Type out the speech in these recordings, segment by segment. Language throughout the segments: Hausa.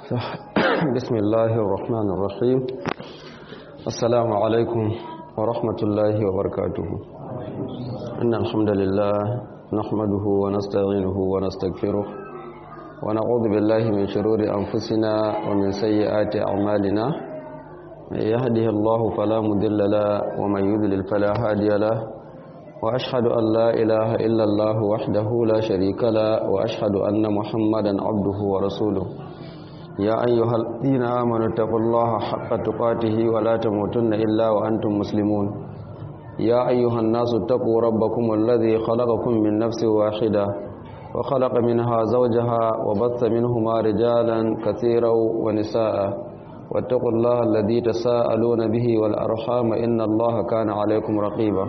بسم الله الرحمن الرحيم السلام عليكم ورحمة الله وبركاته إن الحمد لله نحمده ونستعينه ونستغفره ونعوذ بالله من شرور أنفسنا ومن سيئات أعمالنا من يهده الله فلا مضل له ومن يضلل فلا هادي له وأشهد أن لا إله إلا الله وحده لا شريك له وأشهد أن محمدا عبده ورسوله يا أيها الذين آمنوا اتقوا الله حق تقاته ولا تموتن إلا وأنتم مسلمون يا أيها الناس اتقوا ربكم الذي خلقكم من نفس واحدة وخلق منها زوجها وبث منهما رجالا كثيرا ونساء واتقوا الله الذي تساءلون به والأرحام إن الله كان عليكم رقيبا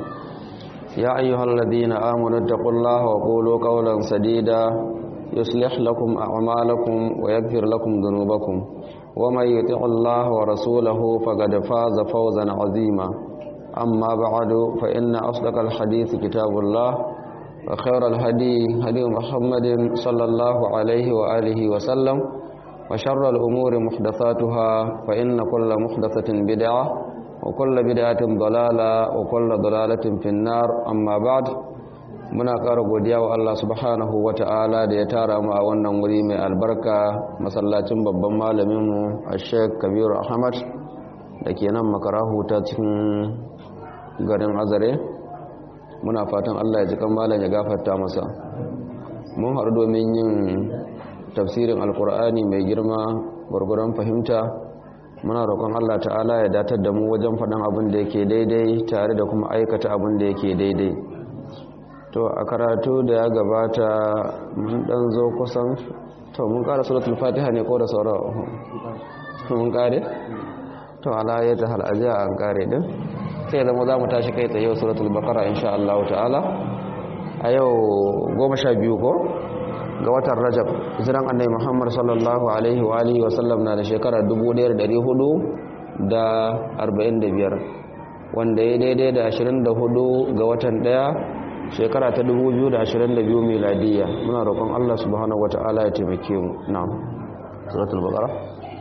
يا أيها الذين آمنوا اتقوا الله وقولوا قولا سديدا يصلح لكم أعمالكم ويغفر لكم ذنوبكم ومن يطع الله ورسوله فقد فاز فوزا عظيما أما بعد فإن أصدق الحديث كتاب الله وخير الهدي هدي محمد صلى الله عليه وآله وسلم وشر الأمور محدثاتها فإن كل محدثة بدعة وكل بدعة ضلالة وكل ضلالة في النار أما بعد muna ƙara godiya wa Allah subhanahu wa ta'ala da ya tara mu a wannan wuri mai albarka masallacin babban malaminmu a sheik kabiru ahmad da ke nan makarahu ta cikin garin azare muna fatan Allah ya ji kan malam ya gafarta masa mun haɗu domin yin tafsirin alkur'ani mai girma gwargwaron fahimta muna roƙon Allah ta'ala ya datar da mu wajen faɗin abin da yake daidai tare da kuma aikata abin da yake daidai to a karatu da ya gabata mun dan zo kusan to mun kara suratul fatiha ne ko da sauran mun kare to ala ya ta hal ajiya an kare din sai zama za mu tashi kai tsaye suratul baqara insha Allah ta'ala a yau goma sha biyu ko ga watan rajab hijiran annabi muhammad sallallahu alaihi wa alihi wa sallam na da shekara 1445 wanda ya daidai da 24 ga watan daya shekara ta 2022 miladiya muna roƙon Allah subhanahu wata'ala ya taimake mu na'am suratul baqara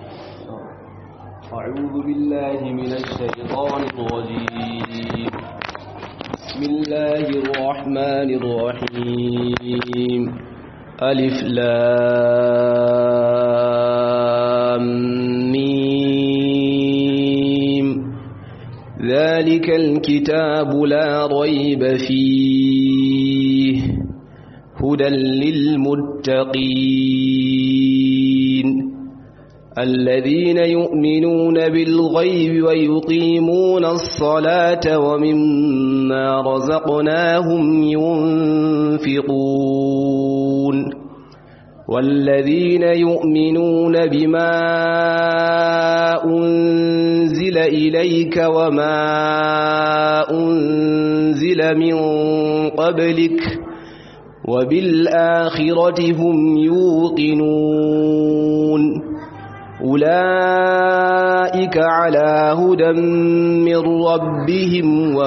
أعوذ بالله من الشيطان الرجيم بسم الله الرحمن الرحيم ألف لام ميم ذلك الكتاب لا ريب فيه هدى للمتقين الذين يؤمنون بالغيب ويقيمون الصلاة ومما رزقناهم ينفقون والذين يؤمنون بما أنزل إليك وما أنزل من قبلك وبالآخرة هم يوقنون أولئك على هدى من ربهم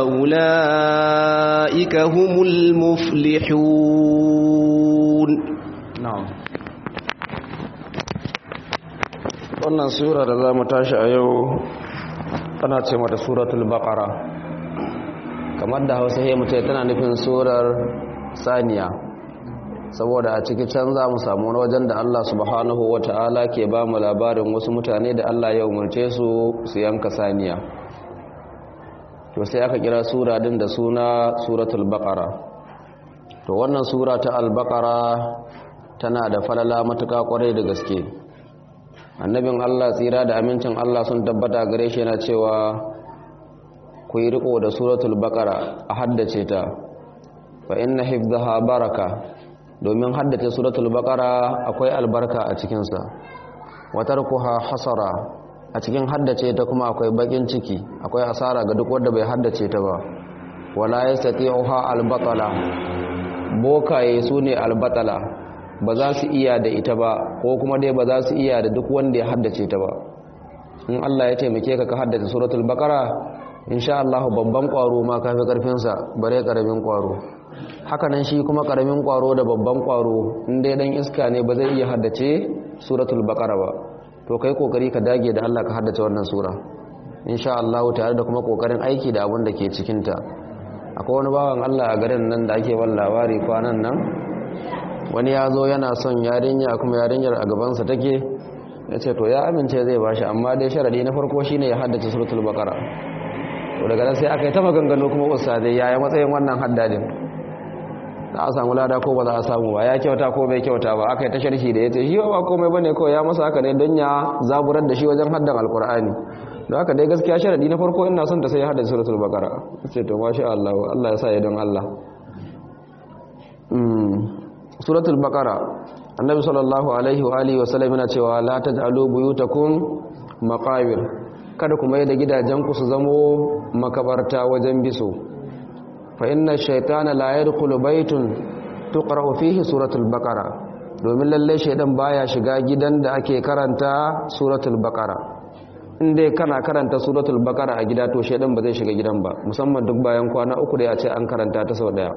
وأولئك هم المفلحون na'am wannan sura da za mu tashi a yau tana ce mata suratul baqara kamar da hausa ya mutai tana nufin surar saniya saboda a ciki can za mu samu wani wajen da Allah subhanahu wata'ala ke ba mu labarin wasu mutane da Allah ya umarce su su yanka saniya to sai aka kira sura din da suna suratul baqara to wannan sura ta al-baqara tana da falala matuƙa ƙwarai da gaske annabin Allah tsira da amincin Allah sun tabbata gare shi yana cewa ku yi riko da suratul baqara a haddace ta fa inna hifdhaha baraka domin haddace suratul baqara akwai albarka a cikin sa wa tarkuha hasara a cikin haddace ta kuma akwai bakin ciki akwai asara ga duk wanda bai haddace ta ba wala yastati'uha albatala bokaye sune albatala ba za su iya da ita ba ko kuma dai ba za su iya da duk wanda ya haddace ta ba in Allah ya taimake ka ka haddace suratul baqara insha Allah babban kwaro ma kafi karfin sa bare karamin kwaro hakanan shi kuma karamin kwaro da babban kwaro in dai dan iska ne ba zai iya haddace suratul baqara ba to kai kokari ka dage da Allah ka haddace wannan sura insha Allah tare da kuma kokarin aiki da abin da ke cikin ta akwai wani bawan Allah a garin nan da ake ban labari kwanan nan wani ya zo yana son yarinya kuma yarinyar a gabansa take ya ce to ya amince zai bashi amma dai sharadi na farko shine ya haddace suratul baqara to daga nan sai aka yi ta maganganu kuma ustadai yaya matsayin wannan haddadin za a samu lada ko ba za a samu ba ya kyauta ko bai kyauta ba aka yi ta sharhi da ya ce shi ba komai bane kawai ya masa haka ne don ya zaburar da shi wajen haddan alkur'ani don haka dai gaskiya sharadi na farko ina son ta sai ya haddace suratul baqara ce to masha Allah Allah ya sa ya don Allah suratul baqara annabi sallallahu alaihi wa alihi wa sallam yana cewa la taj'alu buyutakum maqabir kada kuma yadda gidajenku su zamo makabarta wajen biso fa inna shaytana la yadkhulu baytun tuqra'u fihi suratul baqara domin lalle shaydan baya shiga gidan da ake karanta suratul baqara inda kana karanta suratul baqara a gida to shaydan ba zai shiga gidan ba musamman duk bayan kwana uku da ya ce an karanta ta sau daya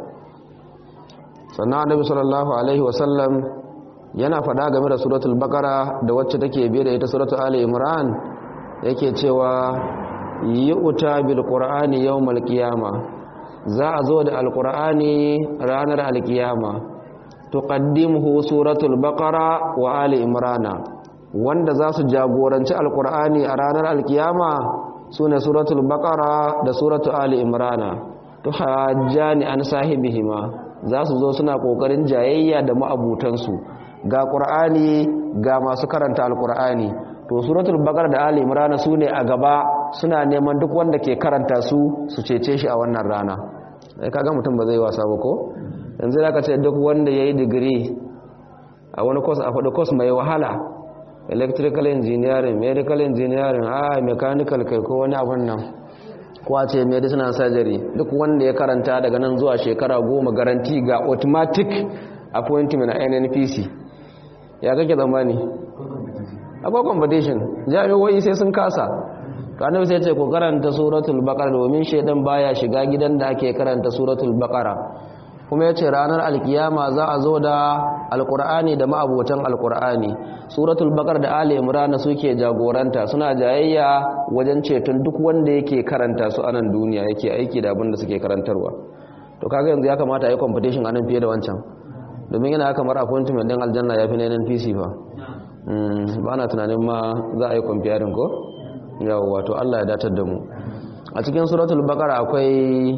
sannan annabi sallallahu alaihi wasallam yana faɗa game da suratul baqara da wacce take biye da ita suratul ali imran yake cewa yu'ta bil qur'ani yawmal qiyama za a zo da alqur'ani ranar alqiyama tuqaddimuhu suratul baqara wa ali imrana wanda za su jagoranci alqur'ani a ranar alqiyama sune suratul baqara da suratul ali imrana tuhajjani an sahibihima za su zo suna kokarin jayayya da ma'abutansu ga qur'ani ga masu karanta alqur'ani to suratul baqara da ali imran su ne a gaba suna neman duk wanda ke karanta su su cece shi a wannan rana sai kaga mutum ba zai wasa ba ko yanzu zaka ce duk wanda yayi digiri a wani course a fadi course mai wahala electrical engineering medical engineering ah mechanical kai ko wani abun nan ko a ce medicine and surgery duk wanda ya karanta daga nan zuwa shekara goma garanti ga automatic appointment a NNPC ya kake zamani akwai competition jami'o'i sai sun kasa kanin sai ce ku karanta suratul baqara domin shedan baya shiga gidan da ake karanta suratul baqara kuma yace ranar alkiyama za a zo da alqur'ani da ma'abotan alqur'ani suratul baqara da ali imran suke jagoranta suna jayayya wajen ceton duk wanda yake karanta su a nan duniya yake aiki da abin da suke karantarwa to kaga yanzu ya kamata a yi competition anan fiye da wancan domin yana kamar appointment din aljanna ya fi na NPC fa ba na tunanin ma za a yi kwamfiyarin ko yawon wato Allah ya datar da mu a cikin suratul bakara akwai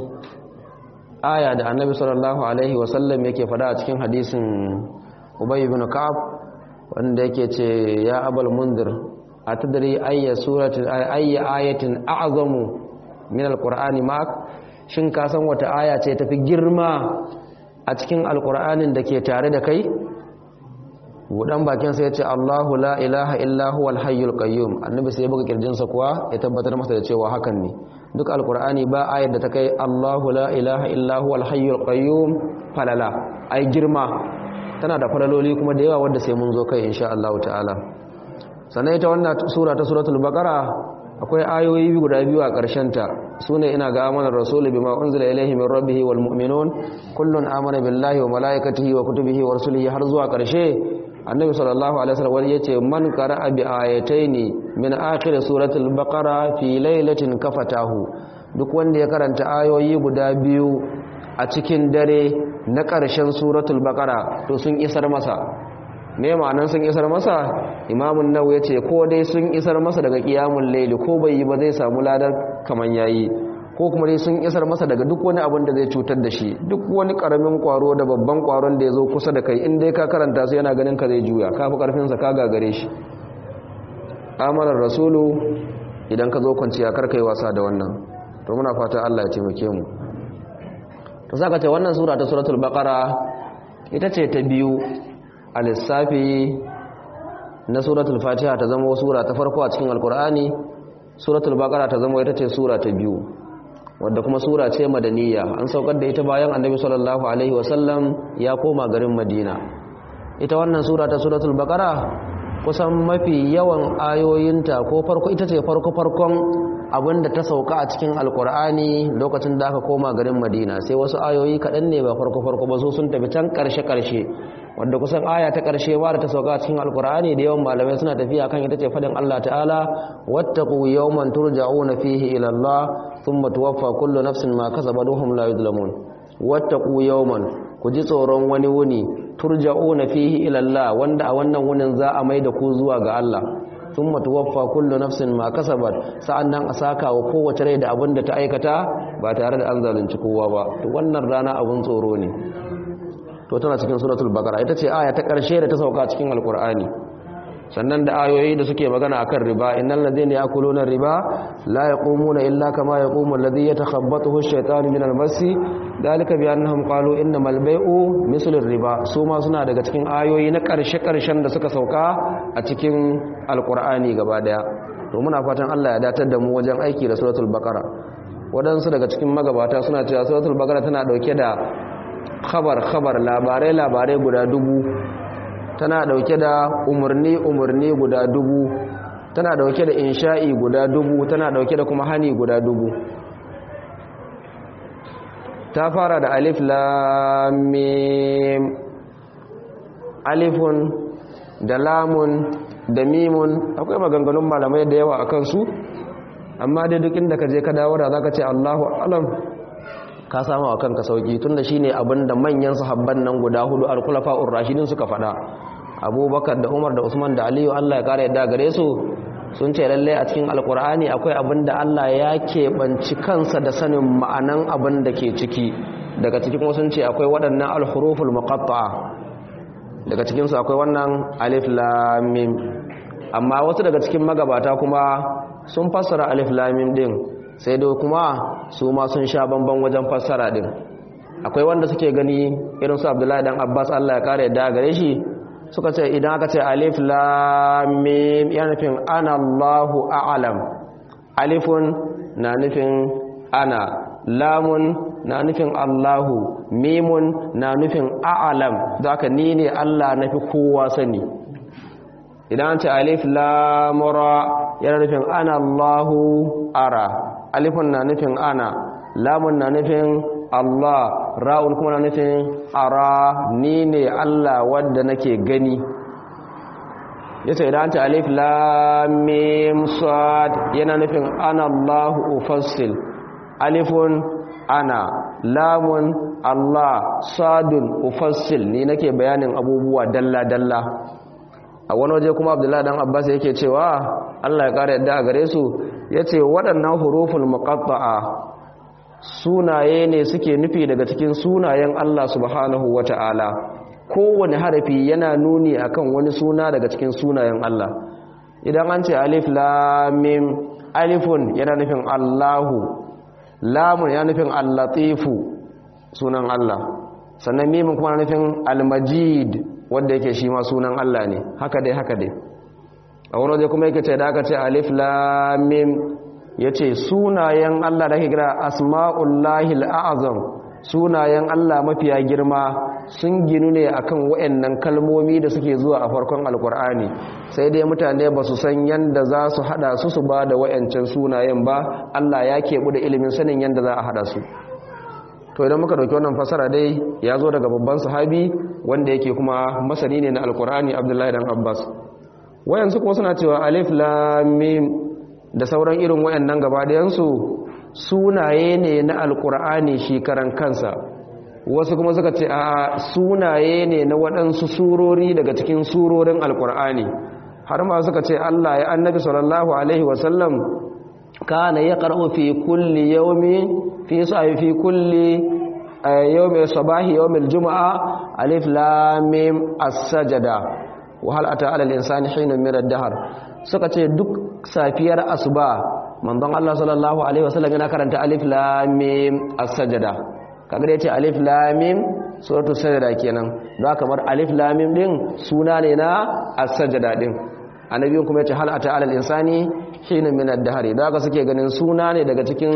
aya da annabi sallallahu alaihi wasallam yake fada a cikin hadisin ubay ibn ka'ab wanda yake ce ya abal mundir atadri ayya suratin ayya ayatin a'zamu min alqur'ani ma'ak shin ka san wata aya ce tafi girma a cikin alqur'anin da ke tare da kai budan bakin sai ya ce Allahu la ilaha illa huwal hayyul qayyum annabi sai ya buga kirjinsa kuwa ya tabbatar masa da cewa hakan ne duk alqur'ani ba ayar da ta kai Allahu la ilaha illa huwal hayyul qayyum falala ai girma tana da falaloli kuma da yawa wanda sai mun zo kai insha Allah ta'ala sannan ita wannan sura ta suratul baqara akwai ayoyi guda biyu a ƙarshen ta sune ina ga amanar rasul bima unzila ilayhi min rabbihi wal mu'minun kullun amana billahi wa malaikatihi wa kutubihi wa rusulihi har zuwa ƙarshe annabi sallallahu alaihi wasallam yace man qara'a bi ayataini min akhir suratul baqara fi lailatin kafatahu duk wanda ya karanta ayoyi guda biyu a cikin dare na ƙarshen suratul baqara to sun isar masa me ma'anar sun isar masa imamun nawawi yace ko dai sun isar masa daga qiyamul layli ko bai yi ba zai samu ladar kaman yayi ko kuma dai sun isar masa daga duk wani abin da zai cutar da shi duk wani karamin kwaro da babban kwaron da ya zo kusa da kai in dai ka karanta su yana ganin ka zai juya ka fi karfinsa ka gagare shi amanar rasulu idan ka zo kwanciya karkai wasa da wannan to muna fata Allah ya taimake mu to saka ce wannan sura ta suratul baqara ita ce ta biyu a lissafi na suratul fatiha ta zama sura ta farko a cikin alkur'ani suratul baqara ta zama ita ce sura ta biyu wadda kuma sura ce madaniya an saukar da ita bayan annabi sallallahu alaihi wasallam ya koma garin madina ita wannan sura ta suratul baqara kusan mafi yawan ayoyinta ko farko ita ce farko farkon abinda ta sauka a cikin alkur'ani lokacin da aka koma garin madina sai wasu ayoyi kaɗan ne ba farko farko ba su sun tafi can ƙarshe ƙarshe wanda kusan aya ta ƙarshe ma da ta sauka cikin alkur'ani da yawan malamai suna tafiya kan ita ce fadin Allah ta'ala wattaqu yawman turja'una fihi ila Allah thumma tuwaffa kullu nafsin ma kasabat wa hum la yuzlamun wattaqu yawman ku ji tsoron wani wuni turja'una fihi ila Allah wanda a wannan wunin za a mai da ku zuwa ga Allah thumma tuwaffa kullu nafsin ma kasabat sa'annan a saka wa kowace rai da abin da ta aikata ba tare da an zalunci kowa ba to wannan rana abun tsoro ne to tana cikin suratul baqara ita ce aya ta ƙarshe da ta sauka cikin alqur'ani sannan da ayoyi da suke magana akan riba innal ladhina yakuluna riba la yaqumuna illa kama yaqumu alladhi yatakhabbathu ash-shaytanu min al-masi dalika bi annahum qalu innamal bay'u mislu riba su ma suna daga cikin ayoyi na ƙarshe ƙarshen da suka sauka a cikin alqur'ani gaba daya to muna fatan Allah ya datar da mu wajen aiki da suratul baqara wadansu daga cikin magabata suna cewa suratul baqara tana dauke da khabar khabar labarai labarai guda dubu tana dauke da umarni umarni guda dubu tana dauke da insha'i guda dubu tana dauke da kuma hani guda dubu ta fara da alif lam mim alifun da lamun da mimun akwai maganganun malamai da yawa akan su amma dai duk inda ka je ka dawo da zaka ce Allahu alam ka samu a kanka sauki tunda shine abin da manyan sahabban nan guda hudu al-khulafa'ur rashidin suka fada Abubakar da Umar da Usman da Aliyu Allah ya kare yadda gare su sun ce lalle a cikin alkur'ani akwai abin da Allah ya keɓanci kansa da sanin ma'anan abin da ke ciki daga cikin kuma sun ce akwai waɗannan al-huruful muqatta'a daga cikin su akwai wannan alif lam mim amma wasu daga cikin magabata kuma sun fassara alif lam mim din sai dai kuma su ma sun sha bamban wajen fassara din akwai wanda suke gani irin su abdullahi dan abbas allah ya kare yadda gare shi suka ce idan aka ce alif lam mim yana nufin ana allahu a'lam alifun na nufin ana lamun na nufin allahu mimun na nufin a'lam da aka ni ne allah na fi kowa sani idan ce alif lamura yana nufin ana allahu ara alifun na nufin ana lamun na nufin Allah ra'un kuma na nufin ara ni ne Allah wadda nake gani yace idan ta alif lam mim sad yana nufin ana Allahu ufassil alifun ana lamun Allah sadun ufassil ni nake bayanin abubuwa dalla dalla a wani waje kuma Abdullahi dan Abbas yake cewa Allah ya kare yadda a gare su yace waɗannan huruful muqatta'a sunaye ne suke nufi daga cikin sunayen Allah subhanahu wata'ala kowane harafi yana nuni akan wani suna daga cikin sunayen Allah idan an ce alif lam mim alifun yana nufin Allahu lamun yana nufin al-latifu sunan Allah sannan mimin kuma nufin al-majid wanda yake shi ma sunan Allah ne haka dai haka dai a wani waje kuma yake ce da aka ce alif lam mim ya ce sunayen Allah da ke kira asma'ullahi al'azam sunayen Allah mafiya girma sun ginu ne akan waɗannan kalmomi da suke zuwa a farkon alkur'ani sai dai mutane ba su san yadda za su hada su su ba da wayancan sunayen ba Allah ya keɓu da ilimin sanin yadda za a hada su to idan muka dauki wannan fasara dai ya zo daga babban sahabi wanda yake kuma masani ne na alkur'ani abdullahi dan abbas wayansu kuma suna cewa alif lam mim da sauran irin wayannan gabaɗayansu sunaye ne na alkur'ani shi karan kansa wasu kuma suka ce a sunaye ne na waɗansu surori daga cikin surorin alkur'ani har ma suka ce Allah ya annabi sallallahu alaihi wasallam kana ya qara'u fi kulli yawmi fi sa'i fi kulli yawmi sabahi yawmi aljumaa alif lam mim as-sajda wa hal ata ala al-insani hinun min ad-dahr suka ce duk safiyar asuba manzon Allah sallallahu alaihi wasallam yana karanta alif lam mim as-sajda kaga yace alif lam mim suratu sajda kenan da kamar alif lam mim din suna ne na as-sajda din annabi kuma yace hal ata alal insani hina min ad-dahr da haka suke ganin suna ne daga cikin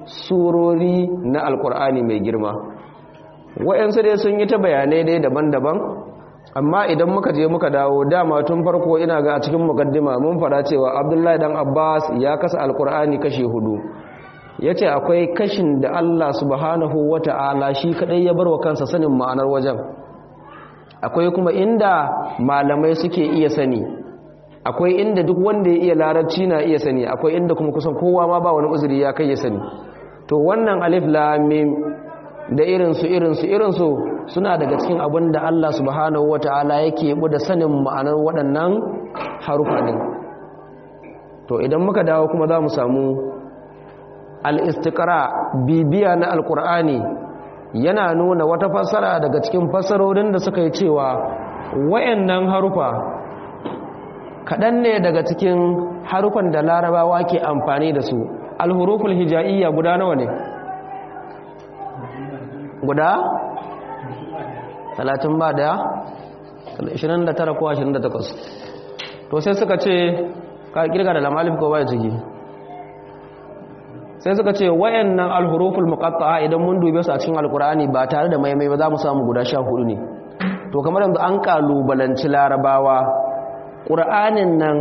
surori na alqur'ani mai girma wayansu dai sun yi ta bayanai dai daban-daban amma idan muka je muka dawo dama tun farko ina ga a cikin mukaddima mun fara cewa abdullahi dan abbas ya kasa alkur'ani kashi hudu ya ce akwai kashin da allah subhanahu wata'ala shi kadai ya bar wa kansa sanin ma'anar wajen akwai kuma inda malamai suke iya sani akwai inda duk wanda ya iya larabci na iya sani akwai inda kuma kusan kowa ma ba wani uzuri ya kai ya sani to wannan alif lam mim da irinsu irinsu irinsu suna daga cikin abin da Allah subhanahu wata'ala yake da sanin ma'anar waɗannan harufa din to idan muka dawo kuma za mu samu al-istiqra bibiya na alqur'ani yana nuna wata fassara daga cikin fassarorin da suka yi cewa wayannan harufa kaɗan ne daga cikin harufan da larabawa ke amfani da su alhuruful hija'iyya guda nawa ne guda 30 ba daya 29 ko 28 to sai suka ce ka kirga da lamalif ko baya ciki sai suka ce wayannan alhuruful muqatta'a idan mun dube su a cikin alkur'ani ba tare da maimai ba za mu samu guda 14 ne to kamar yanzu an kalubalanci larabawa ƙur'anin nan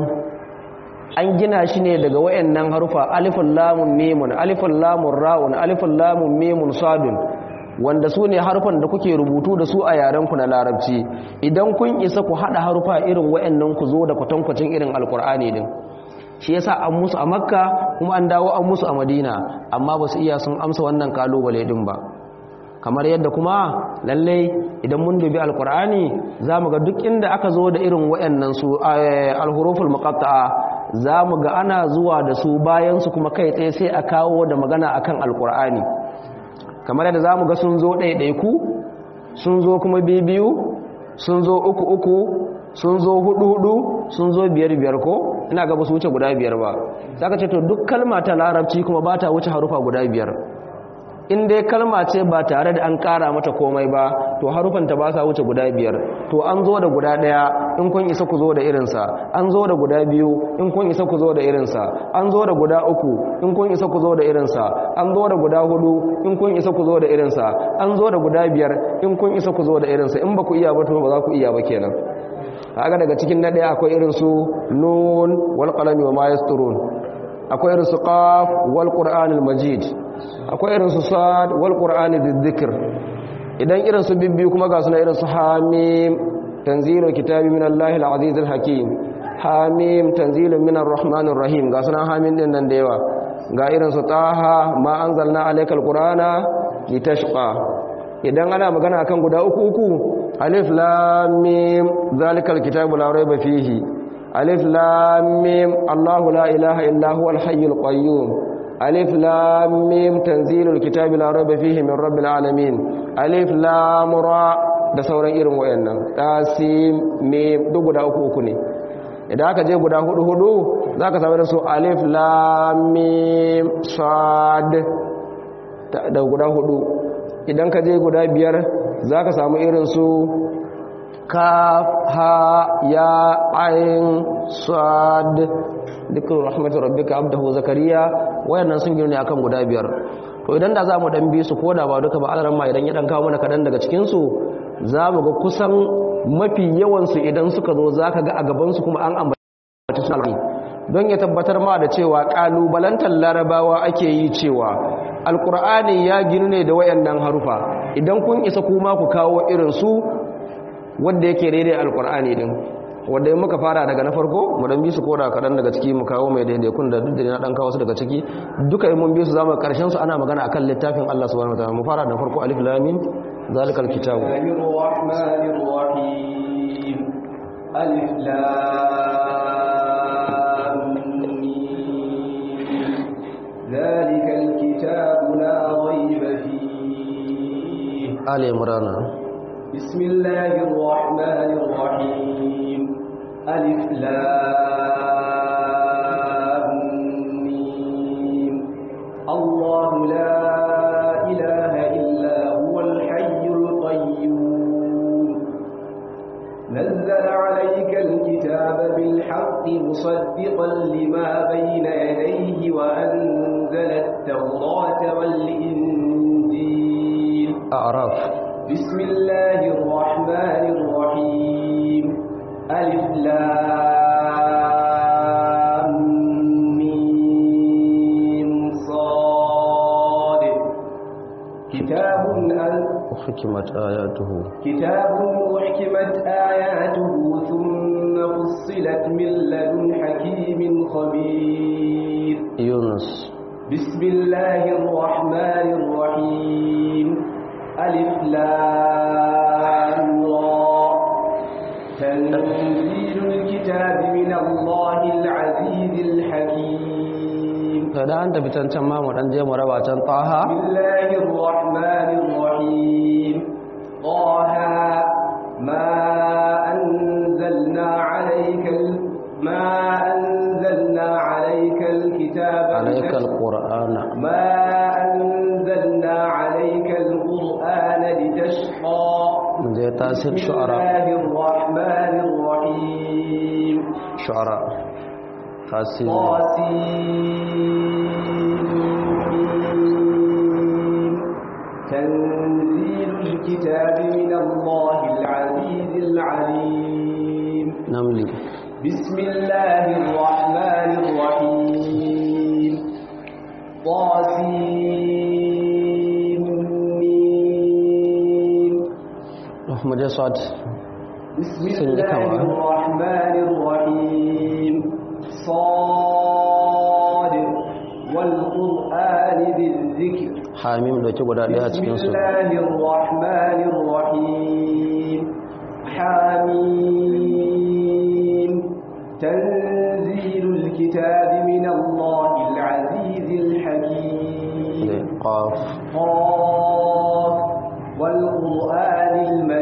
an gina shi ne daga wayannan harufa alifun lamun mimun alifun lamun ra'un alifun lamun mimun sadun wanda su ne harufan da kuke rubutu da su a yarenku na larabci idan kun isa ku haɗa harufa irin wayannan ku zo da kwatankwacin irin alkur'ani din shi yasa an musu a makka kuma an dawo an musu a madina amma ba su iya sun amsa wannan kalubale din ba kamar yadda kuma lallai idan mun dubi alkur'ani za mu ga duk inda aka zo da irin wayannan su alhuruful muqatta'a za mu ga ana zuwa da su bayan su kuma kai tsaye sai a kawo da magana akan alkur'ani kamar yadda za mu ga sun zo ɗaiɗaiku sun zo kuma bibiyu sun zo uku uku sun zo hudu hudu sun zo biyar biyar ko ina ga ba su wuce guda biyar ba za ka ce to duk kalma ta larabci kuma ba ta wuce harufa guda biyar in dai kalma ce ba tare da an kara mata komai ba to harufanta ba sa wuce guda biyar to an zo da guda daya in kun isa ku zo da irinsa an zo da guda biyu in kun isa ku zo da irinsa an zo da guda uku in kun isa ku zo da irinsa an zo da guda hudu in kun isa ku zo da irinsa an zo da guda biyar in kun isa ku zo da irinsa in ba ku iya ba to ba za ku iya ba kenan kaga daga cikin na daya akwai irin su nun wal qalami wa ma yasturun akwai irin su qaf wal qur'anil majid akwai irin su sad wal qur'ani dhikr idan irin su bibbi kuma ga suna irin su hamim tanzilu kitabi min allahi al-aziz al-hakim hamim tanzilun min ar-rahmanir rahim ga suna hamim din nan da yawa ga irin su taha ma anzalna alayka al-qur'ana litashqa idan ana magana akan guda uku uku alif lam mim zalikal kitabu la rayba fihi alif lam mim allah la ilaha illa huwal hayyul qayyum alif lam mim tanzilul kitabi la rayba fihi min rabbil alamin alif lam ra da sauran irin wayannan tasim mim duk guda uku uku ne idan aka je guda hudu hudu zaka samu da su alif lam mim sad da guda hudu idan ka je guda biyar za ka samu irin su kaf ha ya ayin sad dukkan rahmatu rabbika abdahu zakariya wayannan sun girne akan guda biyar to idan da za mu dan bi su ko da ba duka ba alaran ma idan ya dan kawo mana kadan daga cikin su za mu ga kusan mafi yawan su idan suka zo zaka ga a gaban su kuma an ambaci su don ya tabbatar ma da cewa kalubalantar larabawa ake yi cewa alkur'ani ya ginu ne da wayannan harufa idan kun isa kuma ku kawo irin su wanda yake daidai alkur'ani din wanda in muka fara daga na farko mu dan bi su koda kadan daga ciki mu kawo mai daidai kun da duk da na dan kawo su daga ciki duka in mun bi su zamu karshen su ana magana akan littafin Allah subhanahu wataala mu fara da farko alif lam mim zalikal kitabu alif lam ذلك الكتاب لا ريب فيه آل عمران بسم الله الرحمن الرحيم ألف لام ميم الله لا إله إلا هو الحي القيوم نزل عليك الكتاب بالحق مصدقا لما بين يديه وأنزل التوراة والإنجيل أعراف بسم الله الرحمن الرحيم ألف لام ميم صاد كتاب أن حكمت آياته كتاب أحكمت آياته ثم فصلت من لدن حكيم خبير يونس بسم الله الرحمن الرحيم ألف لام را تنزيل الكتاب من الله العزيز الحكيم kada an tafi can can ma mu dan je mu raba can taha بسم الله الرحمن الرحيم طه ما أنزلنا عليك ال... ما أنزلنا عليك الكتاب عليك لتشقى. القرآن ما أنزلنا عليك القرآن لتشقى من زي تاسك بسم شعراء الله الرحمن الرحيم شعراء تاسك طاسين تنزيل الكتاب من الله العزيز العليم نملي بسم الله الرحمن الرحيم طاسين رحمة جسد بسم سنة الله كمان. الرحمن الرحيم صاد والقرآن ذي الذكر حاميم da ke guda daya a بسم cikin su الله الرحمن الرحيم حميم تنزيل الكتاب من الله العزيز الحكيم da qaf قاف والقرآن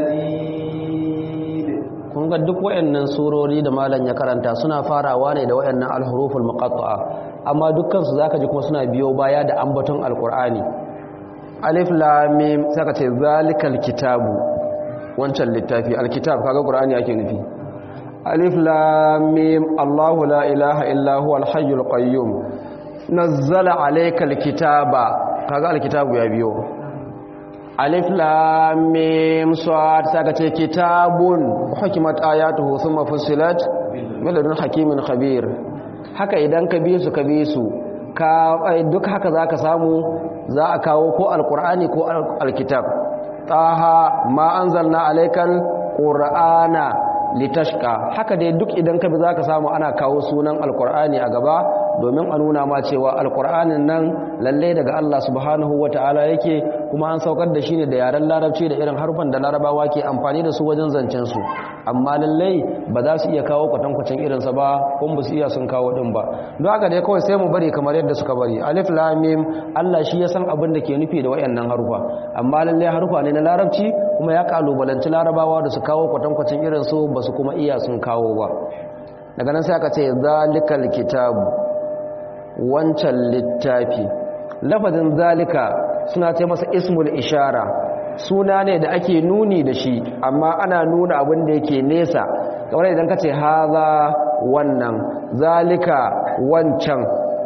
المجيد kun ga duk wayannan surori da malam ya karanta suna farawa ne da wayannan al-huruful muqatta'a amma dukkan su zaka ji kuma suna biyo baya da ambaton alqur'ani alif lam mim saka ce zalikal kitabu wancan littafi alkitab kaga qur'ani ake nufi alif lam mim Allahu la ilaha illa huwal hayyul qayyum nazzala alaykal kitaba kaga alkitabu ya biyo alif lam mim sad saka ce kitabun hukimat ayatuhu thumma fussilat min ladun hakimin khabir haka idan ka bi su ka bi su ka ai, duk haka zaka samu za a kawo ko alqur'ani ko al- alkitab taha ma anzalna alaykal qur'ana litashqa haka dai duk idan ka bi zaka samu ana kawo sunan alqur'ani a gaba domin a nuna ma cewa alqur'anin nan lalle daga Allah subhanahu wataala yake kuma an saukar da shi ne da yaren larabci da irin harfan da larabawa ke amfani da su wajen zancen su amma lallai ba za su iya kawo kwatankwacin irinsa ba kuma ba su iya sun kawo din ba don haka dai kawai sai mu bari kamar yadda suka bari alif lam mim Allah shi ya san abin da ke nufi da wayannan harufa amma lallai harufa ne na larabci kuma ya kalubalanci larabawa da su kawo kwatankwacin irin su ba su kuma iya sun kawo ba daga nan sai aka ce zalikal kitabu wancan littafi lafazin zalika suna ce masa ismul ishara suna ne da ake nuni da shi amma ana nuna abin da yake nesa kamar idan ka ce haza wannan zalika wancan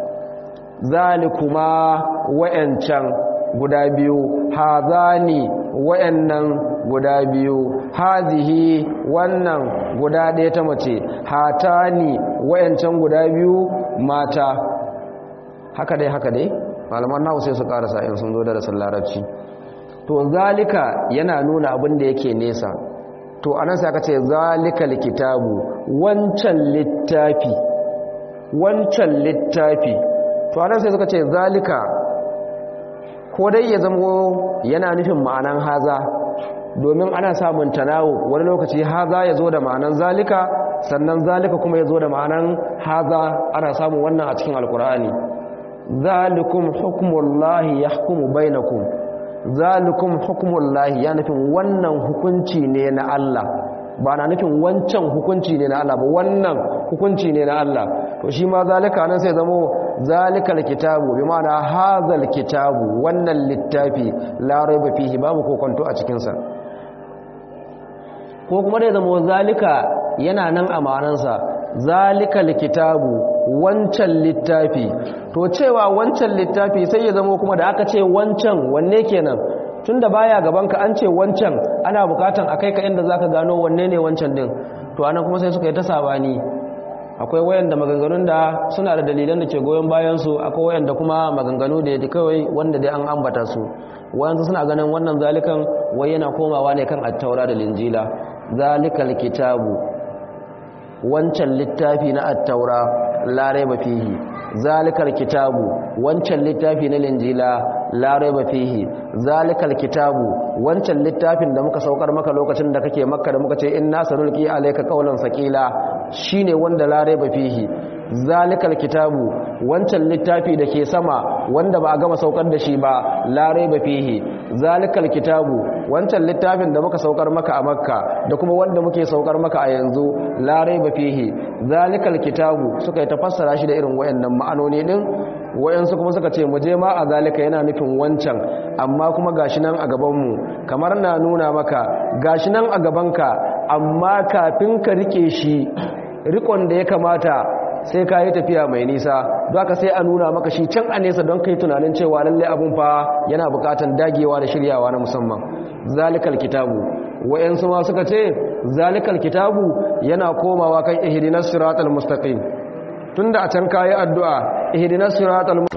zalikuma wayancan guda biyu hazani wayannan guda biyu hazihi wannan guda ɗaya ta mace hatani wayancan guda biyu mata haka dai haka dai malaman nawa sai su karasa in sun zo da rasul larabci to zalika yana nuna abin da yake nesa to anan sai aka ce zalika likitabu wancan littafi wancan littafi to anan sai suka ce zalika ko dai ya zamo yana nufin ma'anan haza domin ana samun tanawu wani lokaci haza ya zo da ma'anan zalika sannan zalika kuma ya zo da ma'anan haza ana samun wannan a cikin alkur'ani zalikum hukmullahi yahkumu bainakum zalikum hukmullahi ya nufin wannan hukunci ne na Allah ba na nufin wancan hukunci ne na Allah ba wannan hukunci ne na Allah to shi ma zalika nan sai zamo zalikal kitabu bi ma'ana hazal kitabu wannan littafi la raiba fihi babu kokonto a cikin sa ko kuma da zamo zalika yana nan a ma'anansa zalikal kitabu wancan littafi to cewa wancan littafi sai ya zamo kuma da aka ce wancan wanne kenan tunda baya gabanka an ce wancan ana bukatan akai ka inda zaka gano wanne ne wancan din to anan kuma sai suka yi ta sabani akwai wayanda maganganun da suna da dalilan da ke goyon bayan su akwai wayanda kuma maganganu da yake kawai wanda dai an ambata su wayansu suna ganin wannan zalikan wai yana komawa ne kan at-taura da linjila zalikal kitabu wancan littafi na at-taura la raiba fihi zalikal kitabu wancan littafi na linjila la raiba fihi zalikal kitabu wancan littafin da muka saukar maka lokacin da kake makka da muka ce inna sanulqi alayka qawlan saqila shine wanda la raiba fihi zalikal kitabu wancan littafi da ke sama wanda ba a gama saukar da shi ba la raiba fihi zalikal kitabu wancan littafin da muka saukar maka a makka da kuma wanda muke saukar maka a yanzu la raiba fihi zalikal kitabu suka yi tafassara shi da irin wayannan ma'anoni din wayansu kuma suka ce mu je ma a zalika yana nufin wancan amma kuma gashi nan a gaban mu kamar na nuna maka gashi nan a gabanka amma kafin ka rike shi rikon da ya kamata sai ka yi tafiya mai nisa don haka sai a nuna maka shi can a nesa don kai tunanin cewa lallai abun fa yana bukatan dagewa da shiryawa na musamman zalikal kitabu wayansu ma suka ce zalikal kitabu yana komawa kan ihdinas siratal mustaqim tunda a can kayi addu'a ihdinas siratal